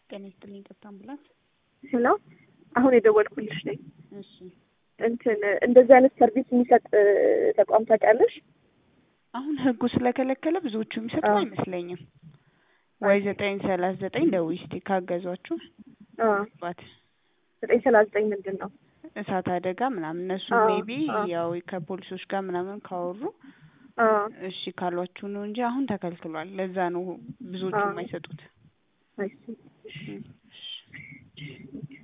ጤና ይስጥልኝ ቀጥታ አምቡላንስ። ሄሎ አሁን የደወልኩልሽ ነኝ። እሺ እንትን እንደዚህ አይነት ሰርቪስ የሚሰጥ ተቋም ታውቂያለሽ? አሁን ህጉ ስለከለከለ ብዙዎቹ የሚሰጡ አዎ። አይመስለኝም። ወይ ዘጠኝ ሰላሳ ዘጠኝ ደውዪ እስኪ ካገዟችሁ አዎ። ባት ዘጠኝ ሰላሳ ዘጠኝ ምንድን ነው? እሳት አደጋ ምናምን እነሱ አዎ፣ ሜቢ አዎ። ያው ከፖሊሶች ጋር ምናምን ካወሩ አዎ። እሺ ካሏችሁ ነው እንጂ አሁን ተከልክሏል። ለዛ ነው ብዙዎቹ አዎ። የማይሰጡት። አይ ሲ። እሺ